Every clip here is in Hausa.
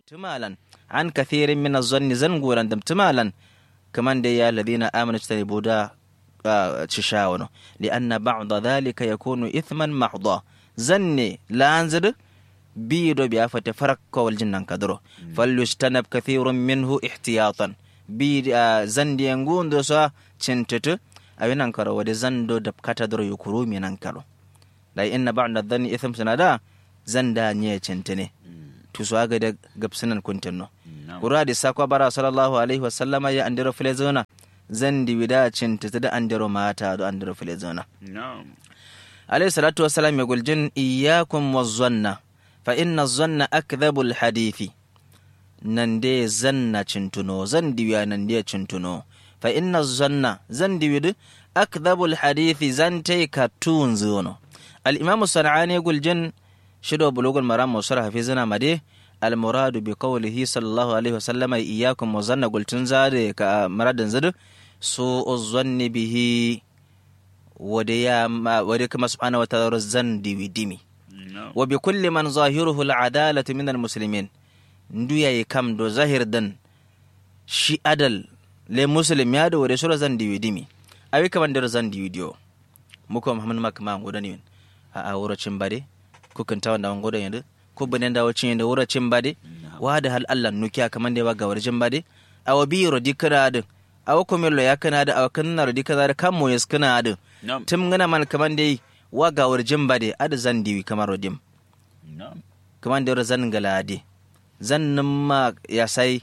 damtimalan an kathirin min az-zanni zanguran damtimalan kaman da ya alladhina amanu tajtanibu da cishawano lianna ba'da dhalika yakunu ithman mahdha zanne lanzid biido biya fate farakko wal jinnan kadro falyustanab kathirun minhu ihtiyatan bi zandi ngundo so cintutu awinan karo wade zando da kata dro yukuru minan karo da inna ba'da dhanni ithm sanada zanda nye cintine tu so aga da gabsinan kuntinno kura da sakwa bara sallallahu alaihi wasallama ya andiro filezona zandi wida cintutu da andiro mata da andiro filezona alaihi salatu wassalam ya guljin iyyakum wazzanna fa inna zanna akdhabul hadithi nan de zanna cintuno zan diwiya nan de cintuno fa inna zanna zan diwid akdhabul hadithi zan tai ka tun zono al imam sanani guljin shido bulugul maram musar hafizana made al muradu bi qawlihi sallallahu alaihi wasallama iyyakum wa zanna gultun zade ka maradan zadu su uzanni bihi wade ya wade kuma subhanahu wa ta'ala zan diwi dimi wa bi kulli man zahiruhu al'adalatu min almuslimin ndu yayi kam do zahir dan shi adal le muslim ya do wade sura zan diwi dimi awi kaman da zan diwi dio muko muhammad makma ngoda ni a a wura cin bade ko kan tawa da ngoda yanda ko bane da wacin yanda wura cin bade wa da hal Allah nukiya kaman da ba ga warjin bade awa bi rodi kana da awa komelo ya kana da awa kana rodi kaza da kan mo yes kana da tim ngana man kaman dai wa ga warjin bade ada zan diwi kamar rodim kaman da zan galade zan ma ya sai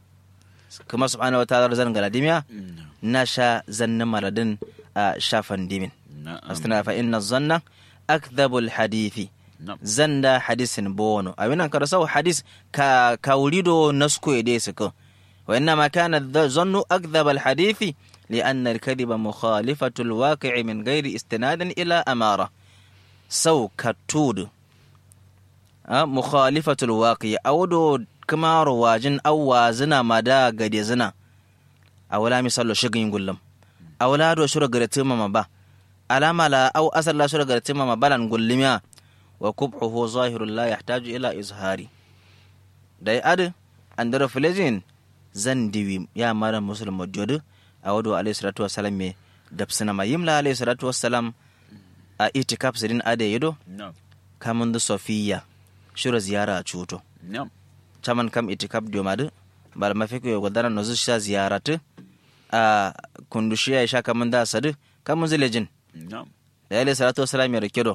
kuma subhanahu wa ta'ala zan galadim ya na sha zannin maradin a shafan dimin astana fa inna zanna akdhabul hadithi zanda hadisin bono awinan kada sau hadis ka kaurido nasko ede suko wa inna ma kana zannu akdhabal hadithi لأن الكذب مخالفة الواقع من غير استناد إلى أمارة سو كتود أه مخالفة الواقع أودو كما رواجن أو وازنا مدى قد يزنا أولا مثال شغين قلم أولا دو شرق رتيما مبا ألاما لا أو أسر لا شرق رتيما مبا لنقلم وكبحه ظاهر لا يحتاج إلى إظهاري داي أد أندر فلجين زندوي يا مارا مسلم وجود a wado alayhi salatu wassalam me dabsina ma yimla alayhi salatu wassalam a itikaf sidin ade yedo kamun da sofiya shura ziyara a cuto caman kam itikaf dio madu bal mafiko yo godana no sha ziyaratu a kundushi ya sha kamun da sadu kamun zilejin da alayhi salatu wassalam ya rikedo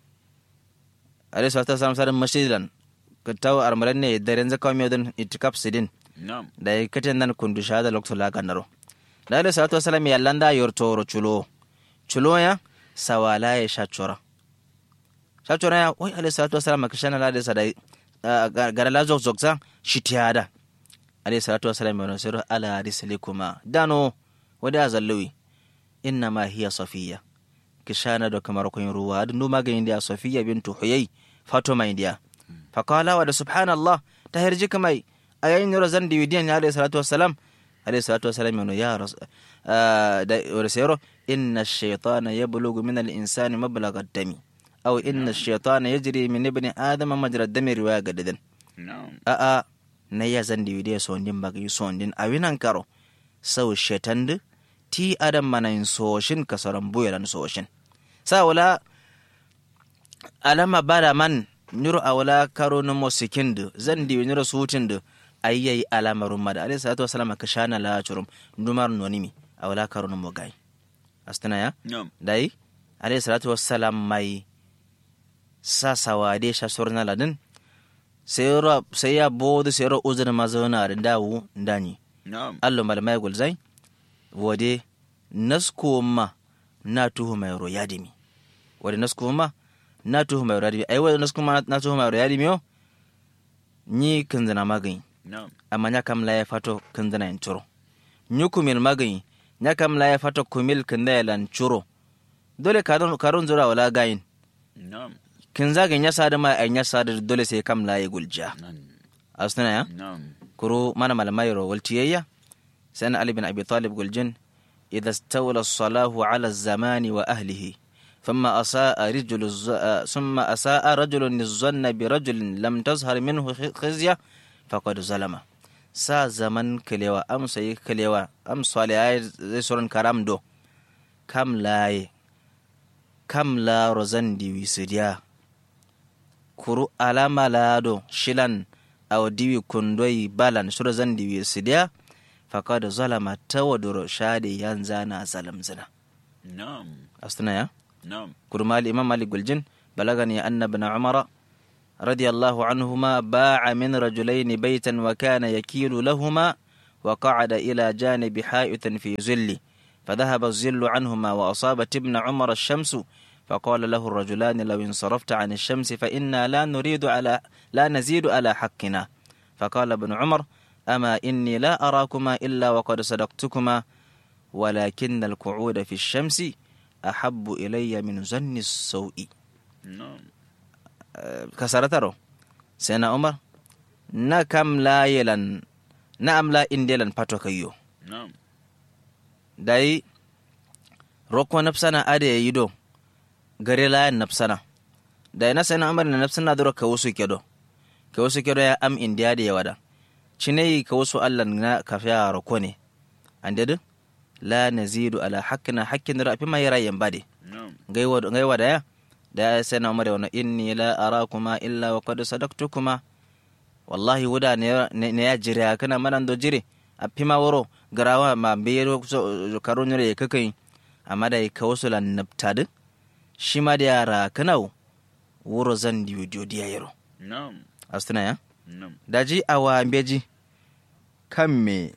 alayhi salatu wassalam sadin masjidan kataw armalan ne daren zakawa mi don itikaf sidin da ya katen nan kundusha da lokto la kanaro da alayhi salatu wasalam ya landa yortoro chulo chulo ya sawala ya shachora shachora ya wai alayhi salatu wasalam kishana la da sadai gara la zok zok sa shitiyada alayhi salatu wasalam ya nasiru ala rislikuma dano wada zalluwi inna ma hiya safiya kishana da kamar kun ruwa da numa ga indiya safiya bintu huyai fatuma indiya faqala wa da subhanallah ta hirji kamai ayayin rozan diwidiyan ya alayhi salatu wasalam عليه الصلاة والسلام يقول يا رس... آه ورسيرو إن الشيطان يبلغ من الإنسان مبلغ الدم أو إن الشيطان يجري من ابن آدم مجرى الدم رواية قددن نعم أأ نيا زندي ودي سوندين بقي سوندين أوين أنكارو سو الشيطان دي تي آدم من ينسوشن كسرن بويلان سوشن ساولا ألما بارا من نيرو أولا كارو نمو سكند زندي ونيرو سوتند ayyayi alamarum mada alayhi salatu wasalam ka shana la churum numar nonimi awala karun mo gai astana ya نعم dai alayhi salatu wasalam mai sa sawade sha sorna ladin sayro sai ya bodu sayro uzun mazona da dawo ndani نعم allo malmai gulzai wode nasko ma na tuhu mai ro yadimi wode nasko ma na tuhu mai ro yadimi ai wode nasko ma na tuhu mai ro yadimi yo ni kanzana magani نعم amma nya kam la ya fato kandana en churo nyukumil magani nya kam la ya fato kumil kanda ya lan churo dole karun karun zura wala gayin نعم kin zaga nya sada ma ay nya sada dole sai kam la ya gulja نعم asna ya نعم kuro mana malamai ro waltiyayya san ali bin abi talib guljin idha istawla as-salahu ala az-zamani wa ahlihi ثم أساء رجل الز... ثم أساء رجل الظن برجل لم تظهر منه خزية faqad zalama sa zaman kalewa am sai kalewa am swale ay zai soron karam do kam laye kam la rozan diwi sidiya kuru alama lado shilan aw diwi kundoi balan shuro zan diwi sidiya faqad zalama tawaduro shade yanza na zalam zina نعم astuna ya نعم كرمال الإمام مالك الجن بلغني أن ابن عمر رضي الله عنهما باع من رجلين بيتا وكان يكيل لهما وقعد إلى جانب حائط في ظل فذهب الظل عنهما وأصابت ابن عمر الشمس فقال له الرجلان لو انصرفت عن الشمس فإنا لا نريد على لا نزيد على حقنا فقال ابن عمر أما إني لا أراكما إلا وقد صدقتكما ولكن القعود في الشمس أحب إلي من ظن السوء نعم kasarataro sena umar na kam la yelan na am la indelan pato kayo نعم dai rokko nafsana ade yido gare la nafsana dai na sena umar na nafsana duro ka wasu kedo ka wasu kedo ya am indiya da yawada cinai ka wasu allan na kafiya rokko ne ande du la nazidu ala hakkina hakkin da rafi mai rayan bade نعم gaiwa da ya da ya sai na umar wani inni la arakuma illa wa qad sadaqtukuma wallahi wuda ne ne ya jire kana manan do jire a pima woro garawa ma bero so karo nyore ka kai amma da ka wasu lan nabtad shi ma da yara kana wuro zan diyo diyo diya yaro نعم astana ya نعم daji awa beji kan me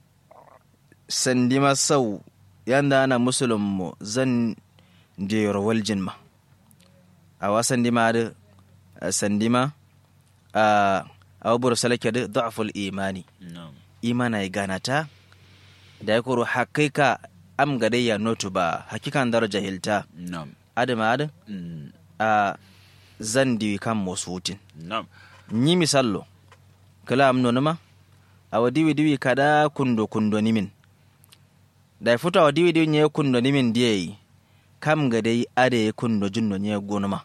sandima sau yanda ana musulun mu zan diyar waljin ma a wa sandima da sandima a abubuwar salake da da'aful imani نعم imana ya gana ta da ya kuro hakika am gadayya notu ba hakikan daraja hilta نعم adama adin مم. a zan diwi kan wasu wutin نعم nyi misallo kala am nonoma awa diwi diwi kada kundo kundo nimin da futa awa diwi diwi nye kundo nimin diye kam ga dai ade kundo junno nye gonoma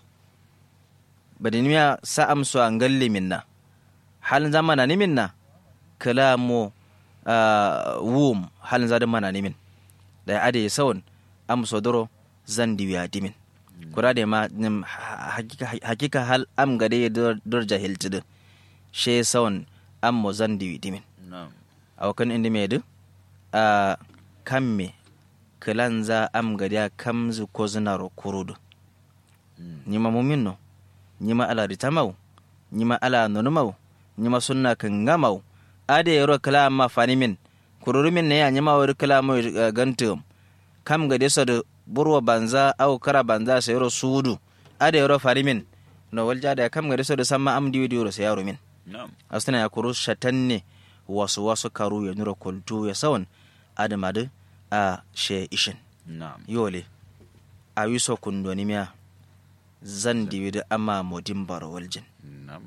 bada nimiya sa am so an galle minna halin zamana nimin na kala mo ah, wum halin zadin mana nimin da ade sawon am so doro zan diwi a dimin kura da ma nim ha- hakika hakika hal am ga dai dor dor jahiltid she sawon am mo zan diwi dimin نعم awakan indi medu a kamme kilanza am gadiya kamzu ko zinaro kurudu مم. nyima mumin no nyima ala ritamau nyima ala nonumau nyima sunna kangamau ade yoro kala ma fanimin kururumin ne ya nyima wori kala mo uh, gantum kam gade so de burwa banza au kara banza sa yoro sudu ade yoro fanimin no walja da kam gade so de samma am diwi diwro sa yaro min نعم astana ya kuru shatanne wasu wasu karu ya nura kultu ya sawan adamadu a she ishin نعم yole a wiso kundoni miya zan diwi da ama modin bar waljin نعم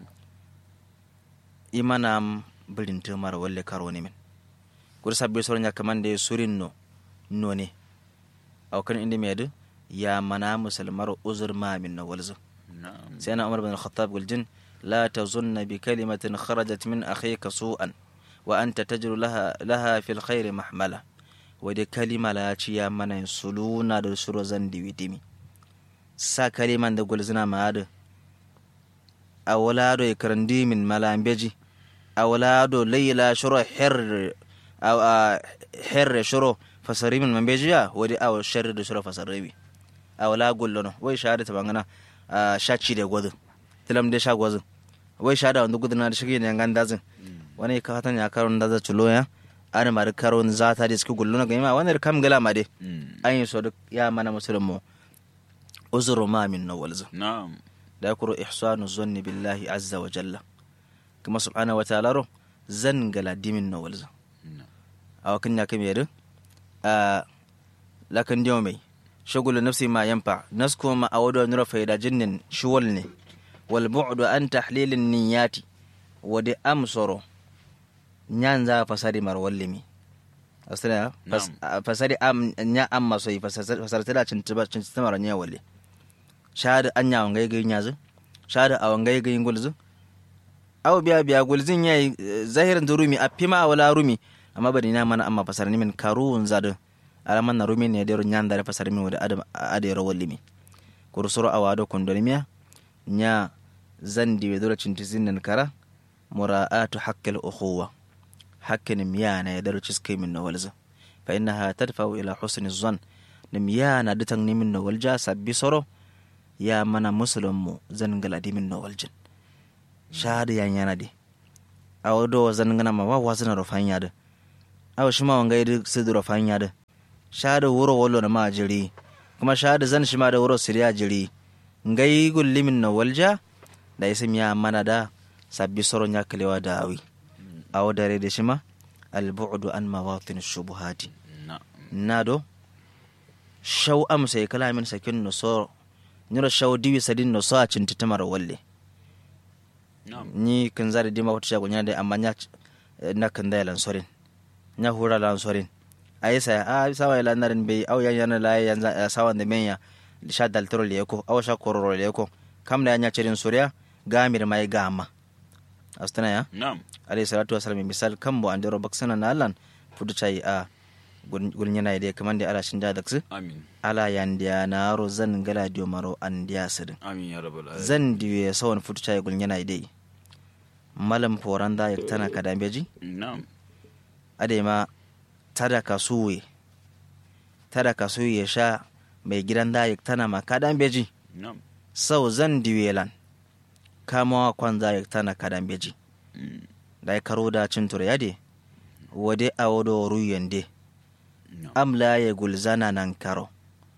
imanam birinta mara walle karo ne min kur sabbi soron ya kaman da surin no no ne aukan inda mai da ya mana musulmar uzur ma min na walzu نعم sai na umar bin al-khattab guljin la tazunna bi kalimatin kharajat min akhika su'an wa anta tajru laha laha fil khair mahmala wa da kalima la ci ya mana suluna da suro zan diwi dimi sa kaliman da gulzina ma da awlado e karandi min malambeji awlado layla shuro her aw herre shuro fasari min mambejiya wadi aw sharri da shuro fasari awla gullono wai shahada bangana a shaci da gwazin tilam da sha gwazin wai sha da wanda gudana da shige ne gan dazin wani ka hatan ya karon da za culo ya an ma da karon za ta da suke gulluna ga ma wani kam gala ma dai مم. an yi so duk ya mana musulun mu uzuru ma min na walzu نعم da ya kuro ihsanu zanni billahi azza wa jalla kuma subhanahu wa ta'ala ro zan gala dimin na walzu نعم a wakin ya kame yadda a lakan diyo mai shagulu nafsi ma yanfa nasko ma a wadda nura faida jinnin shuwal ne wal bu'du an tahlilin niyyati wadi amsoro nyan za fasari mar wallimi asira fas- a- fasari am nya amma so fasar tala cin tiba cin tiba nya walle shahada anya wangai ga nyazu shahada a wangai ga ngulzu aw biya biya gulzin yayi eh, zahirin da rumi a fima wala rumi amma bari na mana amma fasar ni min karun zadu alaman na rumi ne da ro nyanda da fasar min wada adam ade ro wallimi kursuro awado kondolimiya nya zandi we dole cinti zinnan kara mura'atu haqqil ukhuwa hakkin miyana ya daro ciske min nawalza fa innaha tadfa'u ila husni zan nim yana ditan ni min nawalja sabbi soro ya mana muslimu zan galadi min nawaljin shahada yan yana de awo do zan ngana ma wa wasana ro fanya de awo shima wanga yidi sidu ro fanya de shahada wuro wallo na ma jiri kuma shahada zan shima da wuro siriya jiri ngai gulli min nawalja da isim ya mana da sabbi soro nya kalewa da awi awo dare da shima albu'du an mawatin shubuhati na'am nado shaw am sai kala min sakin no so nyoro shaw diwi sadin no so a cinti tamar walle na'am ni kan zari dima wata shago nya da amma nya na kan da lan sorin nya hura lan sorin ayi sai a sawa ila narin bai au yan yana la yan sawan da menya sha dal toro le ko aw sha kororo le ko kam da nya cirin suriya gamir mai gama astana ya na'am alayhi salatu wasalam misal kambo andero baksana na alan fudu chai a gulnyana ide kamande ala shinda daksu amin ala yandiya naro zan gala dio maro andiya sidin amin ya rabbal alamin zan diwe sawan fudu chai gulnyana ide malam poranda yak tana kadambeji na'am ade ma tada kasuwe tada kasuwe ya sha mai gidan da yak tana ma kadambeji na'am sau zan diwe lan kamawa kwanza yak tana kadambeji Mm, da ya karo da cin turyade wade a wado ruyende na'am amla ya gulzana nan karo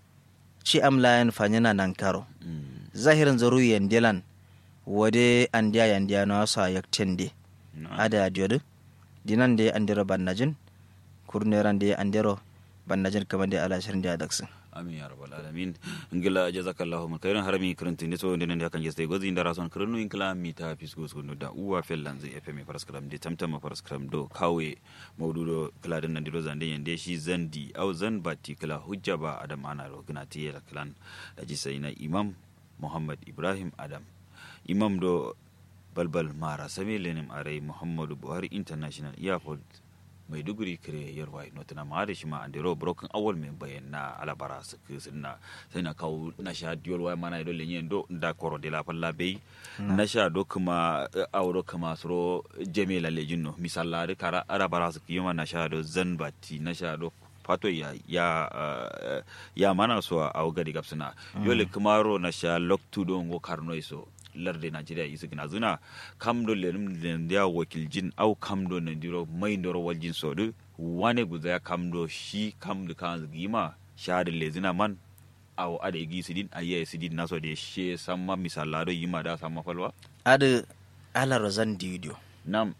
ci amla yan fanyana nan karo Mm, zahirin zaru yendelan wade andiya yandiya na wasa yaktende na'am ada jodu dinan de andiro bannajin kurneran de andiro bannajin kamar de ala shirin da daksin amin ya rabbal alamin ngila jazakallahu ma kayran harami kurunti ne so ndenen da kan jeste gozi ndara son kurunu inkla mi ta fisgo so no da uwa fellan zai fm paraskram de tamtama paraskram do kawe mawdudo kala den ndiro zande yende shi zandi au zan bati kala hujja ba adam ana ro gnati yela klan da ji sai na imam muhammad ibrahim adam imam do balbal mara sami lenim arai muhammadu buhari international airport maiduguri kire yarwa notuna ma da shi ma andero broken awal mai bayan na alabara su na sai na kawo na sha diyol wai mana ido lenye do da koro de la falla bei na sha do kuma eh, awro kuma suro jeme la lejin no misalla de kara alabara su kiyoma na sha do zanbati na sha do fato ya ya eh, ya mana so a gadi gapsuna yole kuma ro na sha loktu do ngo karno iso larde nigeria isu gina zuna kamdo lenum lendia wakil jin au kamdo nandiro mai ndoro waljin sodu wane guza ya kamdo shi kamdo kan gima shahada lezina man au ada igi sidin ayya sidin naso de she samma misalado yima da samma falwa ada ala rozan didio nam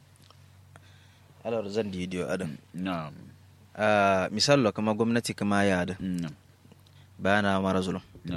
ala rozan didio ada nam Ah, misalo kama gwamnati kama ya da nam bayana mara zulum nam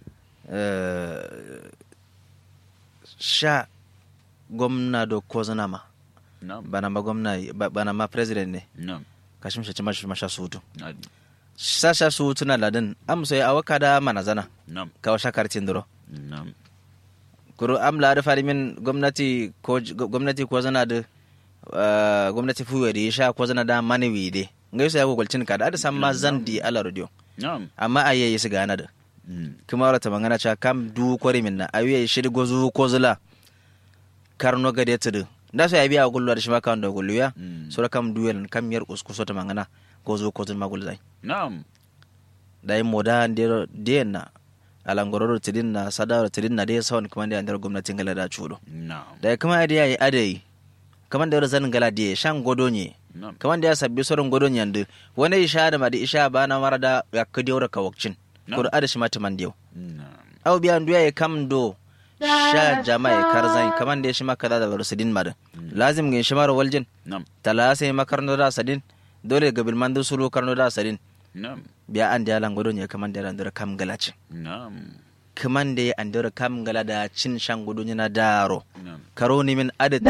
Eh, sha gwamna do kozana ma nam bana ma gwamna ba- bana ma president ne nam kashim shi ma masha sutu adi sha sha sutu na ladin am so ya awaka da manazana nam kawa sha kartin duro nam kuro am la da fari min gwamnati ko gwamnati ko zana da eh, gwamnati fuwe da sha ko zana da mani wide ngai so ya ko kulcin ka da da san ma zan di ala radio nam amma ayyayi su gana da Mm, kuma wata magana cewa kam du kwari min na awiye shiri gozu ko zula karno gade tudu da so ya biya gullu da shi ma kan da gullu ya mm. sura kam duel kam yar uskuso ta magana gozu ko zul magul zai nam da yi moda ndero na alangororo tidin na sadaro tidin na dai sawan kuma da andar gwamnatin gala da chudo nam da ya kuma da yayi adai kaman da zan gala da shan godo ne nam kaman da ya sabbi soron godo ne yandu wani isha da ma da isha ba na mara da ya kudi da kawakcin No. ko da shi ma taman dio nam aw biya nduya ya kam do sha jama'a karzan kaman da ya shi maka da da sadin mada lazim ga shi mara waljin nam tala sai makarno da sadin dole ga bilman da sulu karno da sadin nam biya an da lan godo ne kaman da ran da kam galaci nam kaman da ya an da kam gala da cin shan godo na daro nam karo ni min adad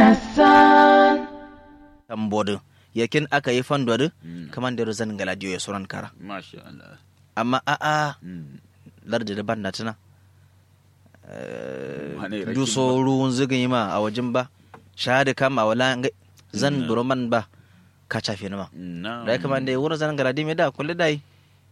tambodu yakin aka yi fandodu Mm. kaman da zan gala diyo ya suran kara masha Allah amma a'a Mm. larda da banda tuna Wane rakin du so ruwan zigin yi ma a wajen ba shahada kama wala ngai zan buroman ba ka chafe nama na'am da kuma da wurin zan garadi me da kullu dai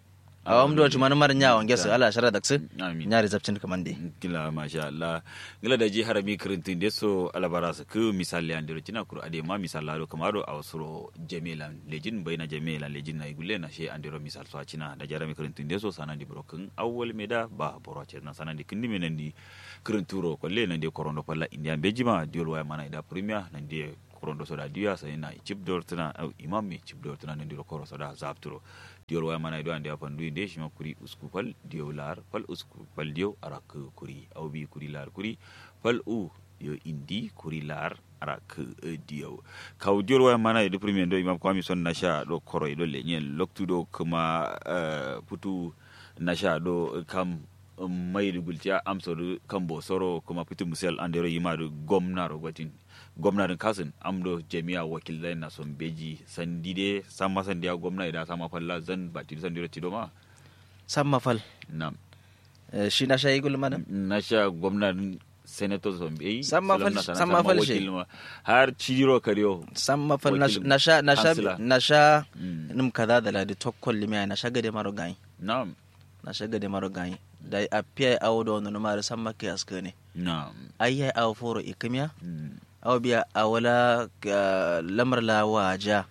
a wam do tuma mar nya wange su ala shara da su amin nya rizabtin kaman dai gila masha Allah gila da ji harami kirintin de so alabara su ku misali an dero cina kuru ade ma misala do kamaro a wasuro jamilan lejin bayna jamilan lejin na igulle na she an dero misal so cina da jarami kirintin de so sanan di brokin awwal meda ba boro ce na sanan di kindi menen di kirinturo kolle nan de korondo palla india bejima diol waya mana ida premier nan de korondo soda diya sai na chip dortuna au imam mi chip dortuna nan diro koro soda zapturo diol waya mana ido ande apandu inde shima kuri usku pal diyo lar pal usku pal diyo arak kuri au bi kuri lar kuri pal u yo indi kuri lar arak diyo kaw diol waya mana ido premier do imam kwami son nasha do koro ido lenyen loktu do kuma eh, putu nasha do kam mayri gultiya amsodu kambo soro kuma pitu musel andero yimadu gomnaro gotin gomnarin kasin amdo jami'a wakilai na son beji sandide sama sandiya gwamna idan sama falla zan bati sandiro tidoma samma fal na Eh, shi na shayi gul mana na sha gwamnatin senator son beji Samma fal- samma fal shi. har cidiro kariyo samma fal na Wakil- na sha na sha kansila. na sha Mm. nim kaza da ladi tokkol limiya na sha gade maro gai na na sha gade maro gai da a piya awo da wani numar samma ke aska ne na ayya awo foro ikimiya Mm. aw biya a wala ga lamar la waja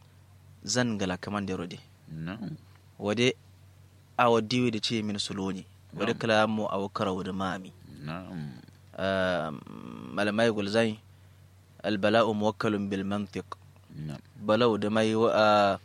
zan gala kaman da rode na wade awa diwi da ce min suloni wade Na'am. kala mu awa kara wada mami na Ah, malamai gulzai albala'u muwakkalun bil mantiq na balau da mai wa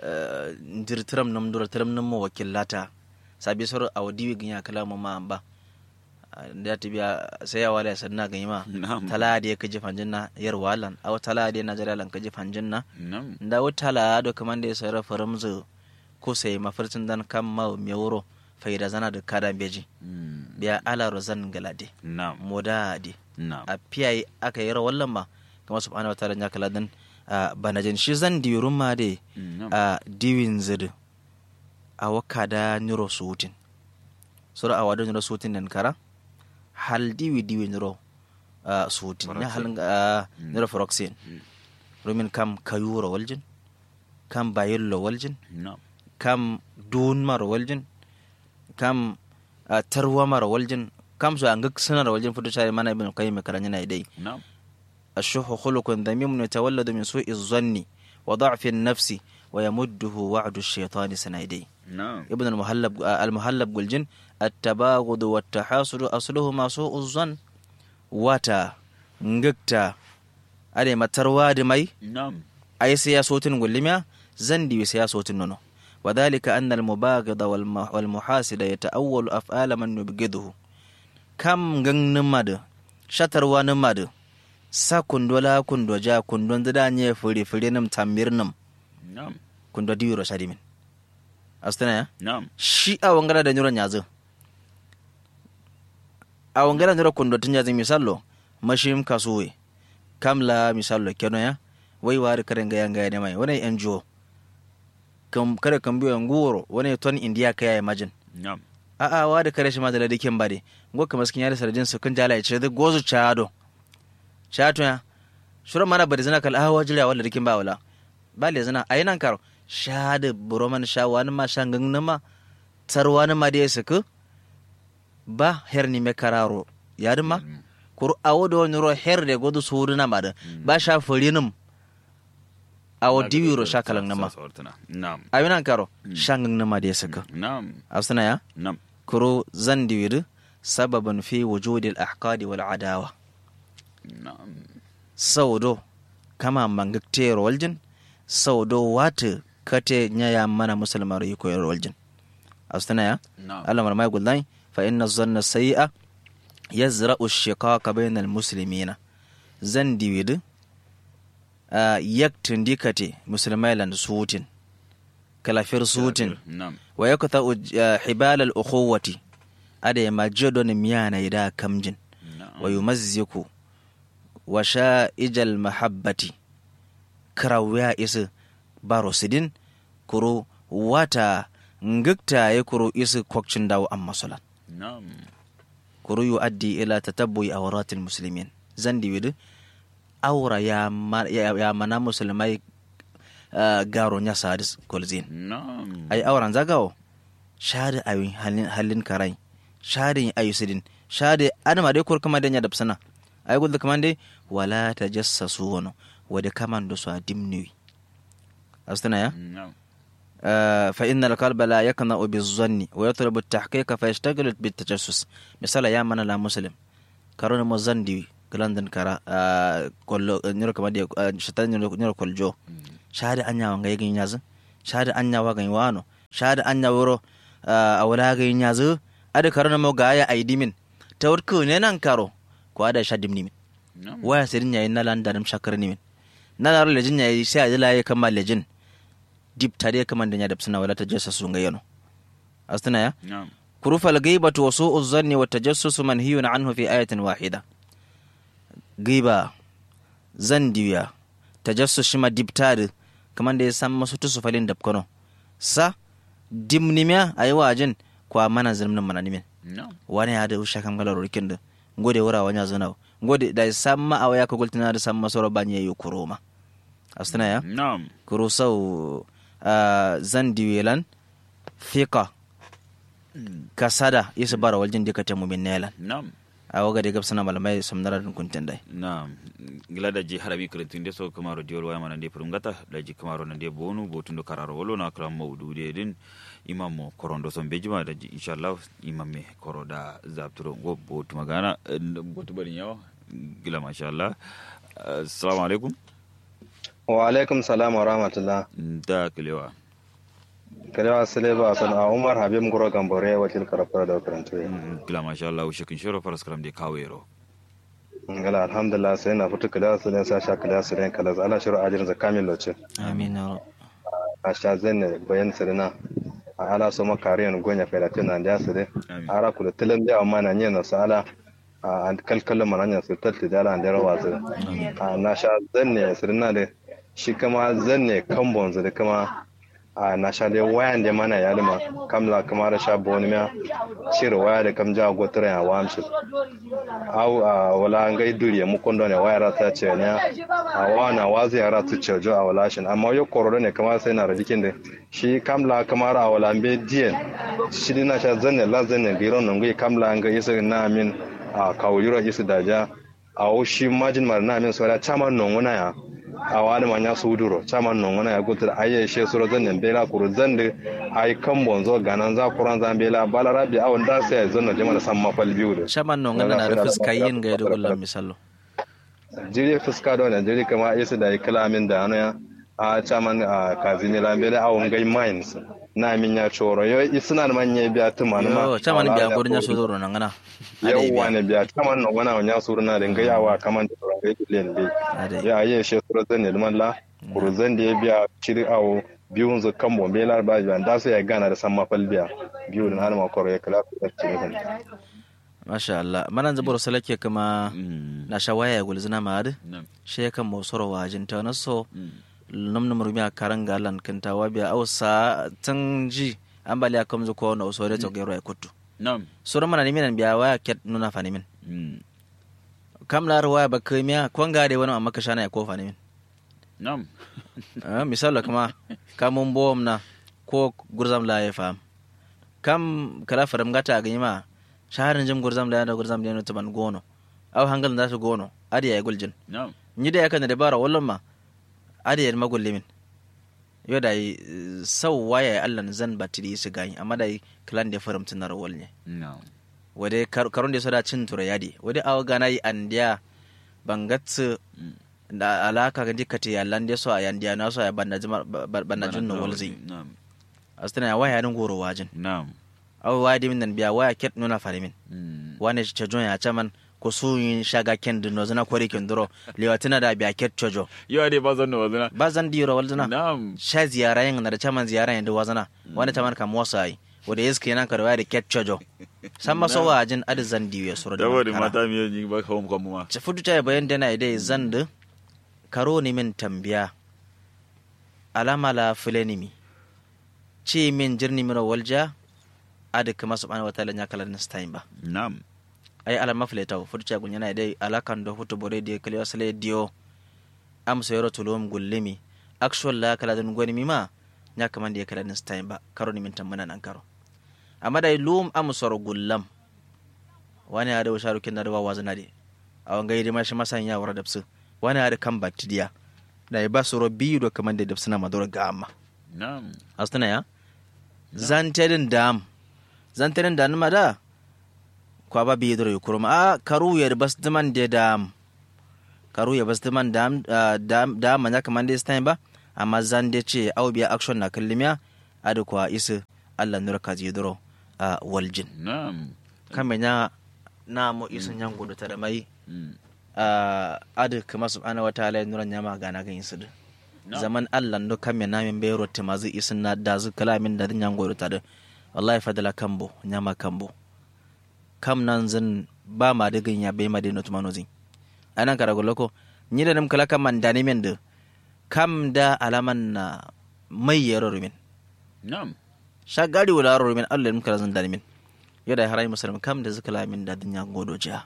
dirtiram nam dura tiram nam mo wakillata sabi soro awa diwi ganya kala mu ma ba Ah, da ta biya sai ya wala sanna ganya ma Na'am. tala da ka ji fanjin na yar walan aw tala da na jaralan ka ji fanjin na na da wata la do kaman da ya sayar faramzu ko sai mafarcin dan kan ma me wuro faida zana da kada beji Mm. biya ala rozan galade na modadi na a piyayi aka yi rawallan ma kama subhanahu wa ta'ala ya kala dan a banajin shi zan dirun ma de na a diwin zidu a waka da niro sutin sura a wadon niro sutin nan kara hal diwi diwi niro a sutin ya halin a niro foroxin rumin kam kayura waljin kam bayillo waljin na kam dun mara waljin kam a tarwa mara waljin kam so an ga sanar waljin fudu shari mana ibn qayyim karan yana dai na الشح خلق ذميم يتولد من سوء الظن وضعف النفس ويمده وعد الشيطان سنايدي na ابن المهلب المهلب والجن التباغض والتحاسد أصلهما سوء الظن وتا نجكتا أدي ما ترواد مي na أي سياسة واللميا زندي وسياسة نونو وذلك أن المباغض والم- والمحاسد يتأول أفعال من يبغضه كم نمد شتر ونمد sa kundo la kundo ja kundo da nye furi furi nim tambir nim na kundo diwiro shadi min astana ya na shi a wangara da nyuro nyazo a wangara nyuro kundo tun nyazo misallo mashim kasuwe kamla misallo keno ya wai wari karen ga yanga ne mai wani NGO kam kare kan biyo nguro wani ton india kaya imagine na a a wari kare shi ma da ladikin bade ngo kamar skin yari sarjin su kun jala ya ce da gozu chado chato ya shura mana bari zina kal awa jira wala dikin ba wala bale zina ayinan karo shade buroman sha wani ma shangan nama tarwani ma da suku ba herni me kararo yadin ma kuru awo da wani ro her de godu suru na ma da ba sha furinum awo diwiro sha kalan nama na ayinan karo shangan nama da suku na asana ya na kuro zan diwiri sababin fi wujudil ahqadi wal adawa na saudo kama mangakte waljin saudo wata kate nyaya mana musulman yi koyar waljin astana ya na Allah marmai gullai fa inna zanna sayi'a yazra'u shiqaqa bainal muslimina zan diwidi a yaktin dikate musulmai lan sutin kalafir sutin na wa yakta hibal al ukhuwati ada ma jodon miyana ida kamjin wa yumazziku wa sha'ijal mahabbati karawiya isi baro sidin kuro wata ngikta ya kuro isi kwakcin dawo an masulan na kuro yu addi ila tatabbu'i awratil muslimin zan diwidi aura ya, ma, ya, ya mana musulmai uh, garo nya sadis kolzin na'am ay auran zagawo shade ayi halin halin karai shade ayi sidin shade adama dai kur kuma danya da sana ay gulda kaman dai wala tajassasu wono wada kaman do so dimni astana ya na'am آه، فإن القلب لا يقنع بالظن ويطلب التحقيق فيشتغل بالتجسس مثلا يا من لا مسلم كارون مزن دي كلاندن كارا آه، كل نيرو كما دي آه، شتان نيرو نيرو كل جو شهادة أنيا وانغا يغي نياز شهادة أنيا واغا وانو شهادة أنيا ورو آه، أولا غي نياز أدي كارون مو غايا أيدي من توركو نينان كارو كو أدا شادم نيمن na'am waya sirin yayin na landarim shakar nimin na lar lejin yayi sai a jila ya kama lejin dip tare kama da ya da suna wala tajassus sun ga yano astana ya na'am kurufa al-ghaibatu wa su'u dhanni wa tajassus manhiyun anhu fi ayatin wahida giba zan diya tajassus shi ma dip tare kaman da ya san masu tusu falin da kono sa dimnimiya ayi wajin kwa mana zalmin mana nimin na'am wani ya da usha kan galar rikin da ngode wura wanya zana ngode da samma a waya ka gultina da samma soro banye yu kuroma astana ya na'am kuro sau ah, zan diwelan fika kasada isa bara waljin dika ta mumin nelan na'am a waga da gabsana malamai samnara dun kuntin dai Naam, gila da ji harabi kretunde so kamaro diol waya mana de prungata da ji kamaro na de bonu botundo kararo wolo na kram mawdu de din imam mo korondo son bejima da ji inshallah imam me koro da zapturo go botu magana eh, botu bari yawa gila mashallah assalamu alaikum wa alaikum salam wa rahmatullah da kilewa kalewa sile ba san a umar habib guro gambore wakil karafar da karantu Mm, gila mashallah shekin shoro faras karam de kawero ngala alhamdulillah sai na fitu kalewa sile sa sha kalewa sile kala ala shiru ajirin za kamil loce amin ya rab a sha zenne bayan sirina a ala so makariyan gonya fela tuna da sile amin ara kula tilan da amma na nyena sa ala a kalkalin mananya su talti da ala da rawa su a na sha zenne sirina da shi kama zenne kambon da kama a na sha dai wayan da mana ya lima kamla kama da sha boni ma shir waya da kam ja gotra ya wamshi au a wala ngai duri mu kondo ne waya rata ce ne a wana wazi ya rata ce jo a wala shin amma yo kororo ne kama sai na radikin da shi kamla kama ra wala be dien shi dina sha zanne la zanne giron nan ngai kamla ngai isa na min a kawuro isa daja a o shi majin mar na min sora chama non wana ya a wani manya su duro chaman non wana ya gutar aye she suro zan nan bela kuru zan da ai kan bonzo ganan za kuran zan bela bala rabi awon da sai zan na jama'a san mafal biyu da shaman no ngana na da fuska yin ga da gullan misalo jiri fuska da wannan jiri kama isa da kalamin da ana a chaman a kazini la bela awon gai mines na min ya choro yo isna manya biya tumana ma yo chaman biya gurin ya so doro nan ngana yawwa ne biya chaman non wana wanya suruna da ngai awa kaman da ran gai len bi ade ya yi shi sura zan ne la kuruzan da ya biya ciri awo biyun zu kan bombe lar ba biyan da su ya gana da san mafal biya biyu da hana makoro ya kala ku da ciri kan masha Allah manan zaburo salake kuma Mm, na shawaya ya gulzina ma ade na'am she kan mo soro wajin ta na so Mm, nam nam rumia karanga lan kanta wabia au sa tanji ambali akamzu ko na usore to gero ya kutu na'am sura mana nimin biya waya ket nuna fani min Mm, kam lar waya ba kemiya kwanga de wani amma ka shana ya ko fani min na'am Ah, misalo kuma kamun bom na ko gurzam la ya fam kam kala faram gata ga ma shaharin jim gurzam la ya da gurzam la ya taban gono au hangal da su gono adi ya guljin na'am ni da yakan da bara wallan ma adi ya magulli min yo da yi sau waya ya allan zan batiri su gani amma da yi kalan da faram tunar wal ne na'am wade karon da soda cin tura yadi wade awa gana yi andiya bangatsu Mm. da alaka ga dikati ya lande so a yandiya na so ya banna jima banna junno walzi na'am astana ya waya nan goro wajin na'am awa waya dimin nan biya waya ket nuna farimin Mm, wane chajon ya chaman ko su yin shaga ken dino zana kori ken duro liwatina da biya ket chojo yo ade ba zan no wazana ba zan diro walzana na'am sha ziyara yin na da chaman ziyara yin da wazana wani chaman kam wasa yi wada yeske yana ka da waya da ket chojo san maso wajin adi zan diyo ya sura da da wani mankara. mata mi yi ba kawo mu ma ci fudu ta bayan dana idai zandu karo ni min tambiya alama la fulani mi ci min jirni miro walja adi kama subhanahu wataala nya kala nistain ba na'am ai alama fuleta fudu ta gunya na idai alakan do hutu bore di kali wasale dio am sayro tulum gullimi actual la kala dan goni mima nya kaman da kala nin style ba karo ni min tamana nan karo amma dai lum am soro gullam wani ada washaru kin da wawa zana de awan gaidi ma shi masan ya wara dabsu wani ada kan baktidiya da ba soro biyu do kaman da dabsuna madura ga amma na'am astana ya zanterin dam zanterin da nima da kwa ba biyu da kuruma a karu ya bas diman da dam karu ya bas diman dam dam dam manya kaman da stain ba amma zan da ce au biya action na kallimiya adu kwa isu Allah nur ka ji duro a waljin na'am kamenya na mo isu nyan gudu ta da mai Mm. a adu kama subhanahu wataala ya nura nyama gana gan isu No. zaman Allah ndo kame na min bayro te mazu isin na da zu kalamin da dinyan goru ta da wallahi fadala kambo nyama kambo kam nan zan ba ma da ganya bai ma da no tumano zin anan kara goloko ni da nam kala kam man dani men da kam da alaman na mai yaro rumin na'am shagari wala ro rumin Allah nim kala zan dani min yada harai musulmi kam da zikala min da dinyan godo jiya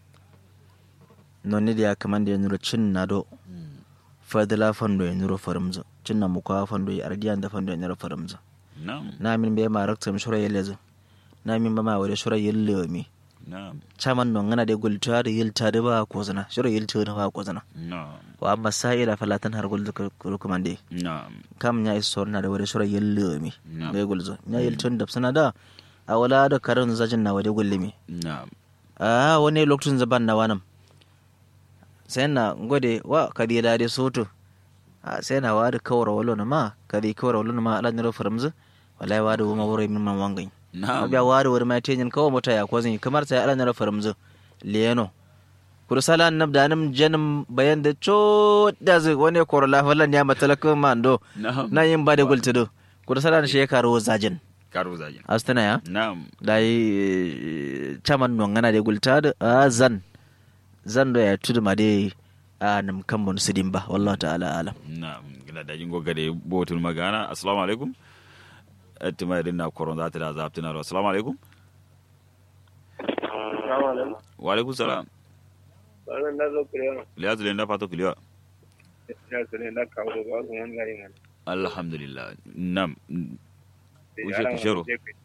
nonni da ya kaman da ya nura cin na do Mm. fadila fando ya nuro farimza cinna mu kwa fando ya ardiyan da fando ya nuro farimza na'am na min be ma rakta mi shura yelle na min ba ma wade shura yelle mi na'am chaman non ngana de gulta da yilta da ba ko zana shura yilta da ba ko zana na'am wa amma sa'ila falatan har gulta ko kuma de na'am kam nya is sorna da wade shura yelle mi Na'am. be gulza nya yiltun da sana da a wala da karin zajin na wade gullimi na'am a wani lokacin zaban na wanam sai na gode wa kadi da dai soto a sai na wadi kawara walo na ma kadi kawara walo na ma ala niro faramzu wallahi wadi wuma wuro min man wangai na'am abiya wadi wuri mai tenyin kawo mota ya kwazin kamar sai ala niro faramzu liyano kudu sala nab da nam janum bayan da cho da zai wani korola wallan ya matalakun mando na'am na yin ba da gultudo kudu sala na shekaru zajin karo zagin astana ya na'am da yi caman nongana da gulta da a zan zan da ya tudu ma dai a nam kan mun sidin ba wallahu ta'ala alam na'am gila da jingo gade botul magana assalamu alaikum attima irin na koron za ta da zabta na assalamu alaikum wa alaikum salam Wannan na zo kurewa, liyazu le na fato kiliwa ya su ne na kawo da wasu wani gari mana. alhamdulillah nam Da Wuce yaran ka sharo. wani jefe,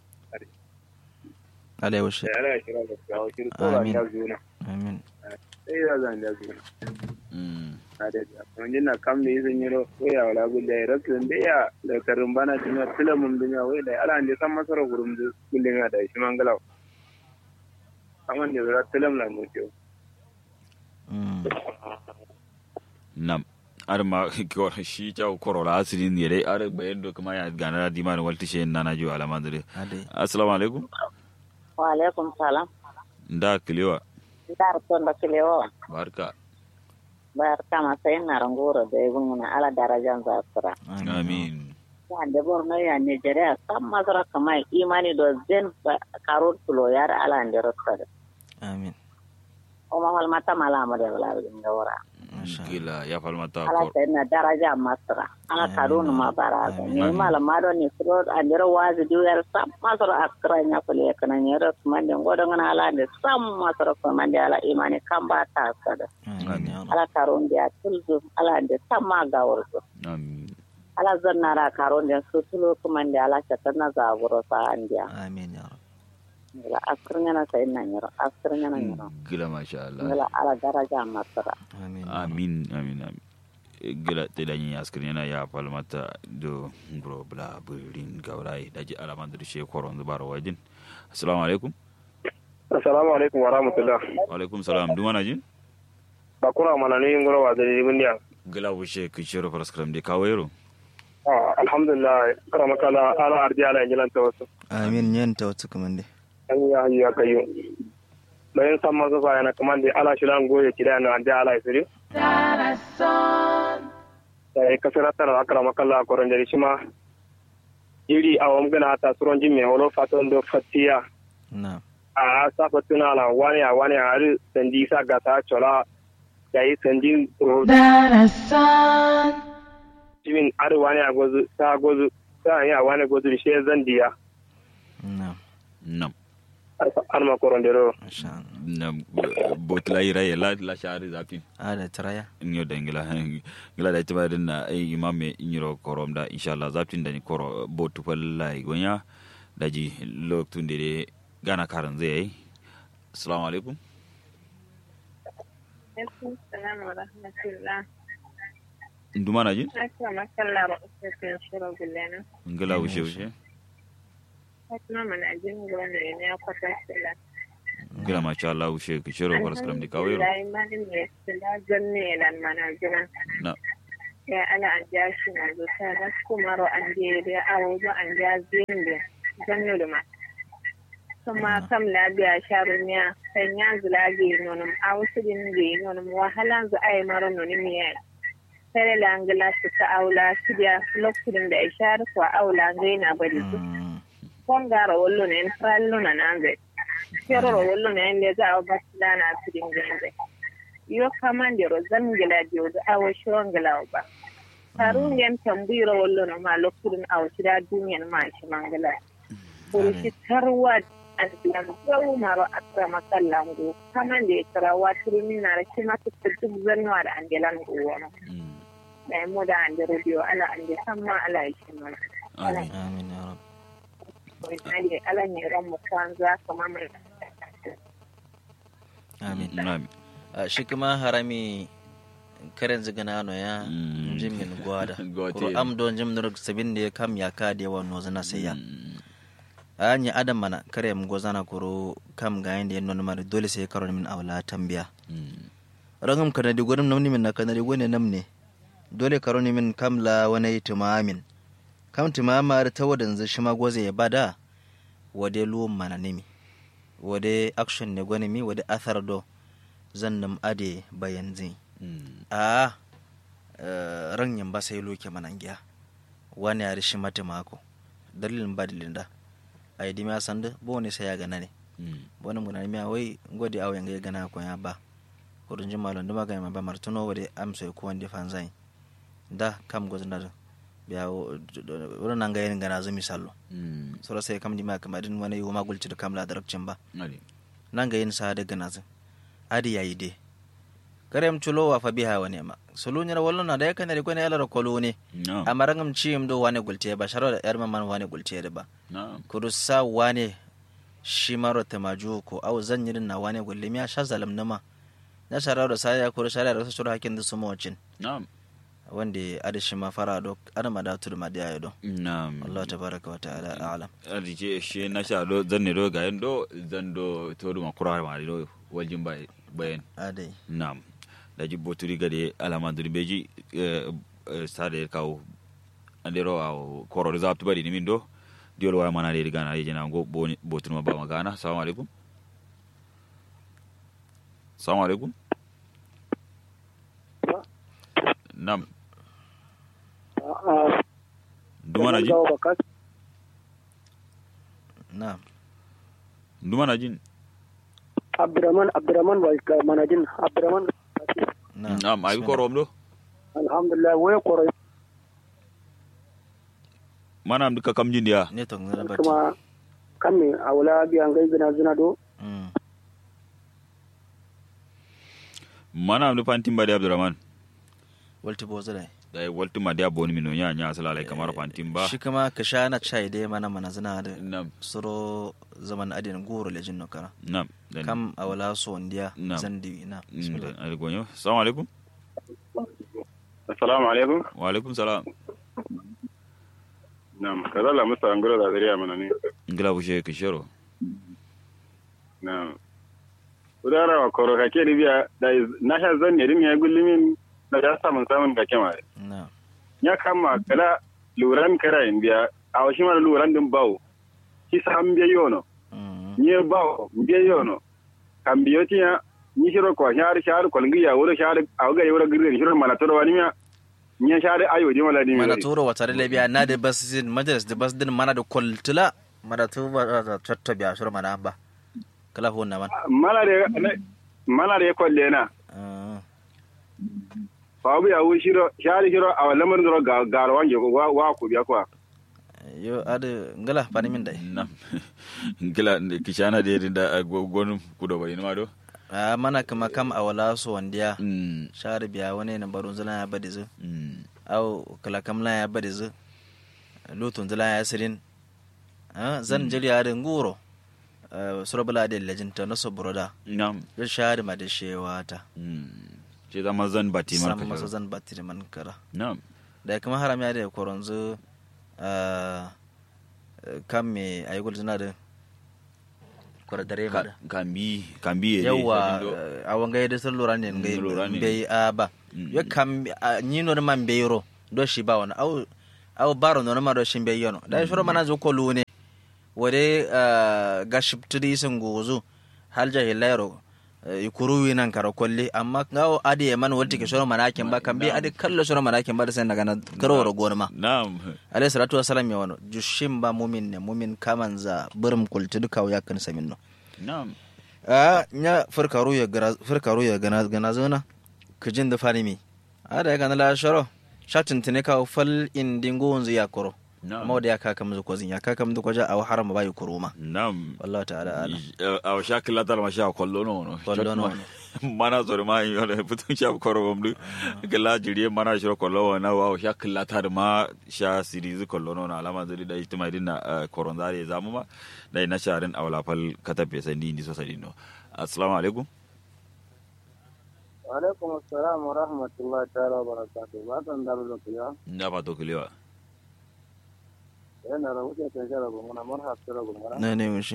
alai washe da yaran shira da kawo shiri ko ba Amin. ta juna. amin Sai ya zan da juna. Mm. Na da ya. Wani na kam da izin yiro, ko ya wala gulle ya rasu da ya da karin bana tuna tila mun dunya wai da ala ne san masara gurum da gulle da shi mangalaw. Amma da zara tilam la mu ce. Mm. nam ar ma ko shi ta korola asirin ne dai ar bayan do kuma ya gana da diman walti she nana jo alama dare adai assalamu alaikum wa alaikum salam da kiliwa dar ton da kilewo barka bar kama sai na rangoro da ibn na ala darajan zakura amin ya da borno ya nigeria sam masara kama imani do zen ba- karot tulo yar ala ande rotta amin o ma hal mata mala ma de wala ga wora masha Allah. gila ya falmata ala kor sai na daraja masara ala Amin. karun ma bara Amin. ni mala ma do ni suro andero wazi du yar sam masara akra nya kule kana nyero mande ngodo ngana ala de sam masara ko mande ala imani kamba ta sada amin ya rab ala karun dia tulzu ala ande samma gawurzo amin ala zannara karon den sutulo kumande ala catanna zaburo sa andiya amin ya rab ngila askrnyana sa inna nyiro askrnyana nyiro gila masha Allah ngila ala daraja masara amin ya rab. amin amin amin gila te danyi askrin yana ya falmata do bro bla burin gaurai daji alama da she koron zubar wajin assalamu alaikum Assalamu alaikum wa rahmatullah. wa alaikum salam duma na jin Bakura mana ne yin gura wa da ribin diya. gila wushe ku shiro paraskram de kawero Ah, alhamdulillah kara makala ala ardi ala injilan ta wasu. amin yan ta wata kuma dai An yi hayyu ya kayo. Bayan san masu fa yana kaman da ala shilan goye kida na ardi ala isiri. Da ya kasar tara akara makala a koron jari shima. Iri a wam gana ta suron jin mai wolo fatan do fatiya. na A safa tuna ala wani a wani a hari sandi sa gasa chola. Da yi sandin ro jimin ari wani a gozu ta gozu ta yi a wani gozu da shi zandiya. na nam har ma koron dero insha Allah na botla ira ya la la shari zapin ada taraya inyo da ngila ngila da tiba din na ai imame inyiro korom da inshallah zapin da ni koro botu fallai gonya daji loktun de gana karan zai yi assalamu alaikum alaikum salam wa rahmatullah nduma na jin Aka makalla ba usafin shirin gulena. ngila wushe wushe Fatima mana jin gwanda ne ya kwata sila. ngila masha Allah wushe ki shiro faras karam di kawero Alhamdulillah imanin mai sila zanne lan mana jina. na Ya ana an ja shi na zuta na kumaro an je da awo ba an ja zin da zanne da ma. Kuma kam labiya sharumiya kan ya zulage nonum a wasu din da yi nonum wahalan zu ai maro nonim ya Sare la angala su ta aula su da lokacin da ishar kwa aula gaina bari su. Mm. kongara wollo ne en fallo na nanze keroro wollo ne en lega o basilana asirin genze yo kamande ro zangela dio da awo shongela o ba taru ngem tambiro wollo no ma lokkurin awo shida duniyan ma shi mangala buru shi tarwa asilan gawu maro akra makallango kamande tara watirin na shi ma ta duk zanwa da angelan go wono da mu da ande radio ala ande samma ala shi ma amin amin ya rab Ade ala ne ran mu kwanza kamar mai amin amin Ah, shi kuma harami karen zigana no ya Mm. jimin gwada Gote. kuro am don jim nur sabin da ya kam ya ka da yawan nozu na sai ya anya adam mana kare mu gozana kuro kam ga yanda yan non mari dole sai karo min awla tambiya rangam kana di godum namni min na kana di gone namne dole karo ni min kam la wani tumamin kam tumama ta wadan zai shi ma goze ya bada wade luwan mana nimi wade action ne gwane mi wade athar do zan nam ade bayan zai a eh, ran yamba sai loke manangiya wani ya rishi mata mako dalilin ba dalilin da a yi dimiya sanda bo ne sai ya gana ne wani muna miya wai gode awo yanga ya gana ko ya ba kurun jin malon duma ga ba martuno wade amsa ko wanda fan zai da kam gozo na biya wurin nan ga yin gana zu misalo sura sai kam dimiya kamar din wani yi ma gulci da kamla da rakcin ba nan ga yin sa da gana zu adi yayi de karem chulo wa fa biha wani ma sulu nyara wallo na da ya kanari ko ne ala kolo ne amarangam chim do wane gulte ba sharo da yar man wane gulte da ba kudu sa wane shi maro ta maju ko au zan yirin na wane gulle miya sha zalam nama na shara da sa ya kuru shara da su shura hakin da su mawacin wanda ada shi ma fara do ada ma da tudu ma da do na'am Allah tabaraka wa ta'ala a'lam adi ce she na sha do zanne do ga do zan do to do makura ma do waljin bay bayan adai na'am da jibbo turi gade alama duri beji stade kaw andero aw koro zaptu bari ni min do diol wa mana de gana ye jena go boni botur ma ba ma gana assalamu alaikum assalamu alaikum nam dumana jin na'am dumana jin Abdurrahman Abdurrahman wa manajin Abdurrahman na'am nam ayi koro do alhamdulillah waya koro mana am duka kam jin ya ne to ngara bati kuma kame a wala biyan gai gina zina do Mm. mana am du pantim bade abdurrahman walti bozo dai da waltu ma dia boni mino nya nya sala lai kamar pantim ba shi kuma ka sha na chai dai mana mana zina da nam suro zaman adin goro le jinno kara nam dan kam a wala so ndiya Na'am. zandi na bismillah ali gonyo assalamu alaikum assalamu alaikum wa alaikum salam na'am kaza la musa angura da zariya mana ne ngila bushe kishero na'am udara wa koro ka ke biya da na sha zan ne din ya gullumin da ya samun samun ka kema na ya kama kala luran kara in biya a washi mara luran din bawo ki sam biya yono Mm. ni bawo biya yono kan biyo tiya ni shiro ko shar shar ko ngi ya wuro shar a ga yoro girre shiro mala to wani miya ni shar ayo di mala di mana turo wata da labiya na da bas din majalis da bas din mana da kultula mana tu ba da chatta biya shur mana ba kala ho na man mala de mala de ko lena Ah. fa bu ya wu shiro shar shiro a lamar do ga ga wange ko wa wa ku biya ko yo ade ngala pani min dai nam ngila kishana de da gonum kudo bari ma do a mana kama kam a wala so wandiya mm share biya wani na barun zula ya badi zu mm au kala kamla ya badi zu lutun zula ya sirin Ah, zan jiri ya da nguro Ah, surabula da lejinta na sobroda nam ya share ma da shewata mm ce zama zan bati man san masa ka zan batiri man kara nam da kuma haram ya da koronzu ah, kan me ayi gul zina da kwara dare ma da kambi kambi yawa a wanga da sun lura ne Mm, lura ne. bai a ba Mm. ya kam a ni no man bai ro do shi ba wani au au baro no ma do shin bai yono da shoro mana zo ko lune wade ga shiptudi sun gozo hal jahilairo ikuru winan karo kolli amma ngawo adi e man wolti ke shoro manakin ba kan bi adi kallo shoro manakin ba da sai daga na karo ro gonma nam alayhi salatu wassalam ya wano jushim ba mumin ne mumin kaman za burum kulti duka ya kan samin no nam a nya farkaru ya gara farkaru ya gana gana zona kujin da fari mi a da ya gana la shoro shatin tine ka fal indingo wanzu ya koro nam amma da ya kaka mu ko zin ya kaka mu ko ja a haram ba yi koro ma nam wallahi ta'ala ala a sha kila tar ma sha kollo no no Kollo no. mana zor ma yo le putun sha koro bamdu kila jiriye mana shiro kollo na wa sha kila tar ma sha sirizu kollo no na alama zuri da itima din na koron zare zamu ma dai na sharin awla fal katabe sandi ni so sadi no assalamu alaikum alaikum assalam wa rahmatullahi ta'ala wa barakatuh ba san da da kuya nda ba to kilewa yana da wuce kan shara ba muna marhab shara ba muna ne ne mushi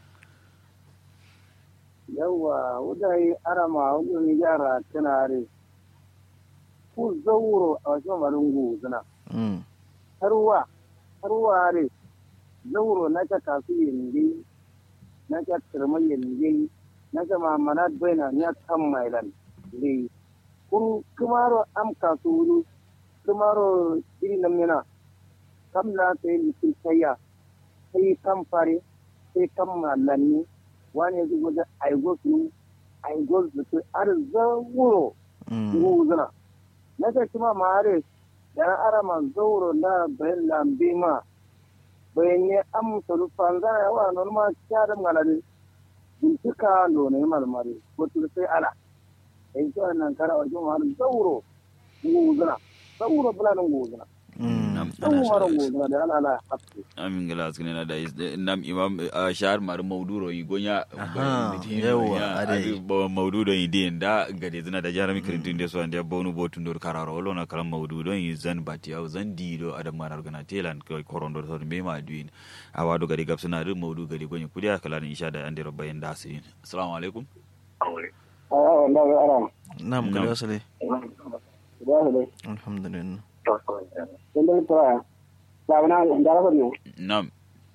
yawa wudai arama wudai yara tunare ku zauro a wajen malungu zina mm harwa harwa re zauro na ka kasu yindi na ka kirma yindi na ka mamanat baina ya kan mailan le kun kumaro am kasu wuru kumaro iri namina kam la sai litin tayya sai kam fare sai kam malanni wani yanzu wajen aigo su aigo su ar zauro mm nguzuna na ta kuma mare da arama zauro na bayan lambe ma bayan ne am solu fanza ya wa non ma kyara malade bintika lo ne malmare wato sai ala ai to nan kara wajen har zauro nguzuna zauro bulan nguzuna mm zauro nguzuna da ala ala hafi amin gala askene na da is- nam imam a shahar mar mauduro yi gonya Aha, yawa, ade. maududo yi din da gade zina da jarami kirintin da so ande bonu botun dor kararo wolo na kalam maududo yi zan bati au zan dido adam manar gana telan ko korondo so be ma duin awado gade gap suna ru maudu gade gonya kudiya kala ni isha da ande robbayen da asirin assalamu alaikum awa wanda ga aram nam Nam. kala wasale da su dai alhamdulillah dan dai to ya na da rafa ne nam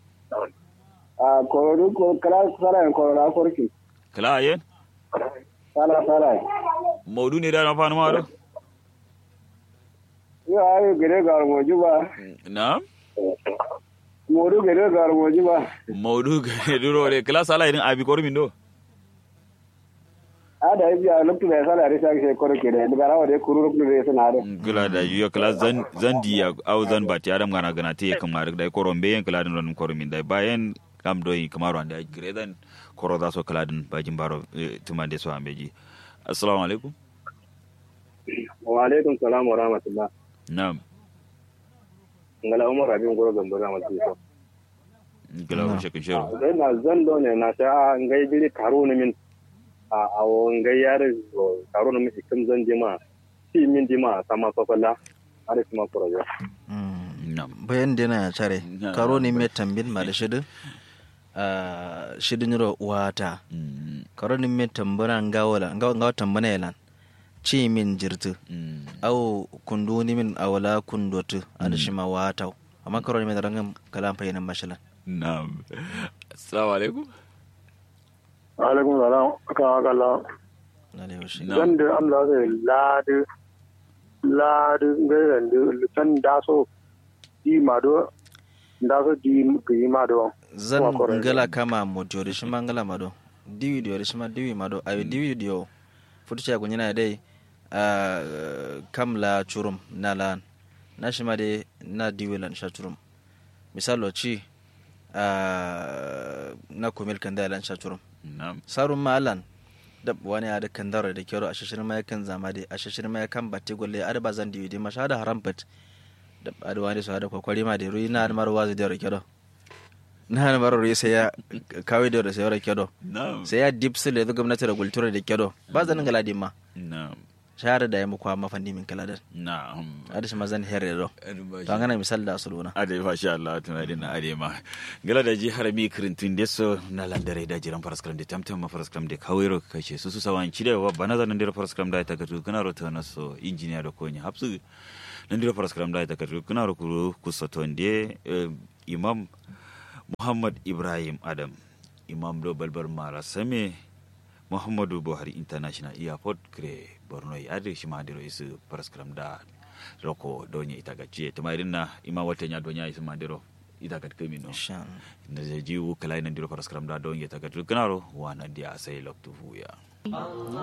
a korodu ko kala sara ko ra korki kala yen sala sala maudu ne da na fanu ma do yo ayo gere gar mo juba nam modu gere gar mo juba maudu gade duro de kala sala irin abi kormin do ada ibi a luktu da sala risa ke korki da daga rawa da kuru luktu da sana da gula da yuya kala zan zan diya au zan ba ti adam gana gana te kamar da koron be yen kala din ron koron min da bayan kam do yi kamar wanda gredan koro da so kala din bajin baro tumande so ambeji assalamu alaikum wa alaikum salam wa rahmatullah na'am ngala umar abin goro gambara masu so gula ko shekin shero sai na zan do ne na ta ngai biri karo ne min a a wo ngai yare zo karo ne min ikim zan jima ti min jima sama sokola are kuma korojo mm na'am bayan dena ya care Na- karo ne mai tambin ma da shidin a shidin ro wata Mm, karo ne mai tambana ngawala ngawa ngawa tambana yalan ci min jirtu mm, au kundu ni min awala kundotu ada shima wata amma karo ne mai darangam kalam fayinan mashalan na'am assalamu alaikum alaikum salam aka aka la lalle washi na'am zan da amla zai ladu ladu ngai da san da so di mado da so di gi mado zan Wa kore. ngala kama mojo da shima ngala mado diwi dio da shima diwi mado ayo diwi dio futucha kunyina dai a kam la churum na lan na shima de na diwi lan sha churum misalo ci na kumil kan da lan shaturum na'am sarun malan da wani ya da kan daro da kero a shashirin mai kan zama da a shashirin mai kan batte golle a da bazan diwi ma sha da haram bat da adu wani su da kwakwari ma da ruyi na da marwa zai da kero na da marwa sai ya kawai da sai ya kero na'am sai ya dipsil da gwamnati da kultura da kero ba zanin galadi ma na'am shahara da ya muku amma fandi min kala da na'am ada shi mazan herre do to an gana misal da asuluna ade masha Allah tuna dina ade ma gala da ji harami kirintun deso na landare da jiran faraskram de tamtam ma faraskram de kawiro kace su su sawan cide wa bana zanan de faraskram da ta gatu kana rota na so engineer da konya hapsu nan de faraskram da ta gatu kana ro kuru kusatonde imam Muhammad Ibrahim Adam imam do balbar mara same Muhammadu Buhari International Airport kre Borno ya ade shi ma de isu faraskram da roko donye itaga cie tuma irinna ima wate nya donya isu mandiro itaga kemi no insha Allah na je jiwu kala ina ndiro paraskram da donye itaga kanaro wana dia sai loktu fuya